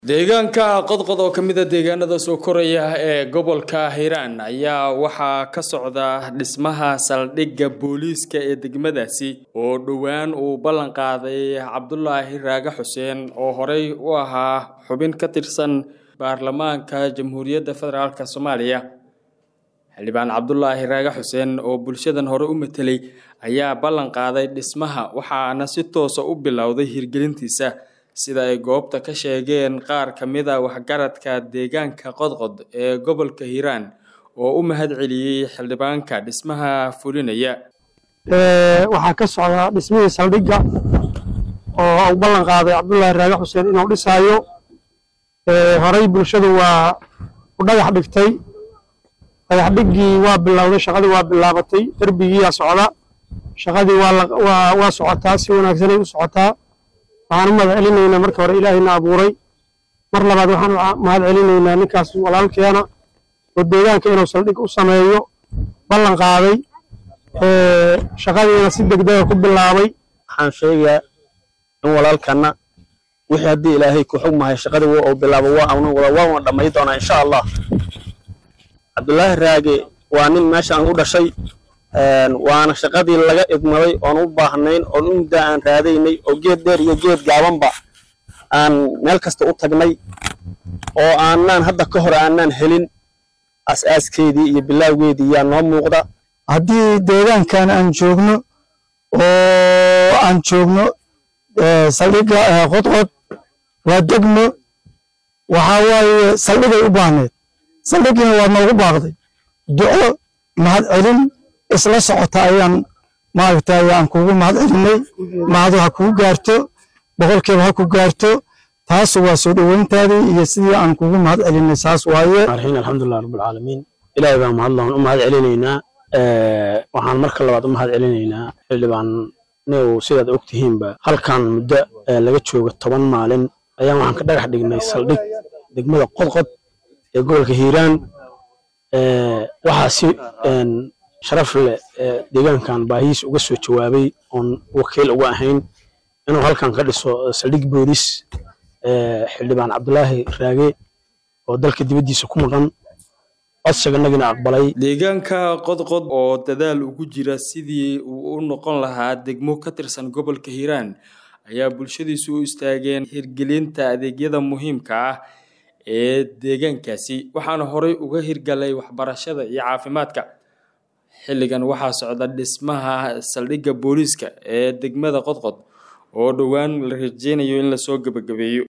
deegaanka qodqod oo ka mid a deegaanada soo koraya ee gobolka hiiraan ayaa waxaa ka socda dhismaha saldhigga booliiska ee degmadaasi oo dhowaan uu ballan qaaday cabdulaahi raage xuseen oo horey u ahaa xubin ka tirsan baarlamaanka jamhuuriyadda federaalk soomaaliya xildhibaan cabdulaahi raage xuseen oo bulshadan hore u matelay ayaa ballan qaaday dhismaha waxaana si toosa u bilowday hirgelintiisa sida ay goobta ka sheegeen qaar ka mid a waxgaradka deegaanka qodqod ee gobolka hiiraan oo u mahad celiyey xildhibaanka dhismaha fulinaya waxaa ka socda dhismihii saldhigga oo u ballan qaaday cabdullaahi raage xuseen inuu dhisaayo horey bulshadu waa u dhagax dhigtay dhagax dhiggii waa bilowday shaqadii waa bilaabatay derbigiiyaa socda shaqadii waa socotaa si wanaagsanay u socotaa waxaan u mahad celinaynaa marka hore ilaahayna abuuray mar labaad waxaan mahad celinaynaa ninkaas walaalkeena oo deegaanka inuu saldhig u sameeyo ballan qaaday shaqadiina si degdega ku bilaabay waxaan sheegayaa in walaalkanna wixii haddii ilaahay ku xugmahay shaqadii uu bilaabo waana dhammay doonaa insha allah cabdulaahi raage waa nin meeshaan u dhashay waana shaqadii laga idmaday oon u baahnayn oon u muddaa aan raadaynay oo geed dheer iyo geed gaabanba aan meel kasta u tagnay oo aanaan hadda ka hor aanaan helin as-aaskeedii iyo bilaawgeedii yaa noo muuqda haddii deegaankan aan joogno oo aan joogno saldhigga qodqod waa degmo waxaa waaye saldhigay u baahneed saldhiggiina waa noogu baaqday duco mahad celin isla socota ayaan maaragtay aan kugu mahad celinay mahadu ha kugu gaarto boqolkiiba ha ku gaarto taas waa soo dhoweyntaadii iyo sidii aan kugu mahad celinay saas waaye arxiin alxamdulilah rabbilcaalamiin ilaahay baan mahadlan u mahad celinaynaa waxaan marka labaad u mahad celinaynaa xildhibaan new sidaad og tihiinba halkan muddo laga jooga toban maalin ayaan waxaan ka dhagax dhignay saldhig degmada qodqod ee gobolka hiiraan waxaa si sharaf leh deegaankan baahihiis uga soo jawaabay oon wakiil uga ahayn inuu halkan ka dhiso saldhig booliis xildhibaan cabdulaahi raage oo dalka dibaddiisa ku maqan codsiganagina aqbalay deegaanka qodqod oo dadaal ugu jira sidii uu u noqon lahaa degmo ka tirsan gobolka hiiraan ayaa bulshadiisu u istaageen hirgelinta adeegyada muhiimka ah ee deegaankaasi waxaana horey uga hirgalay waxbarashada iyo caafimaadka xilligan waxaa socda dhismaha saldhigga booliiska ee degmada qodqod oo dhowaan la rajeynayo in lasoo gebagabeeyo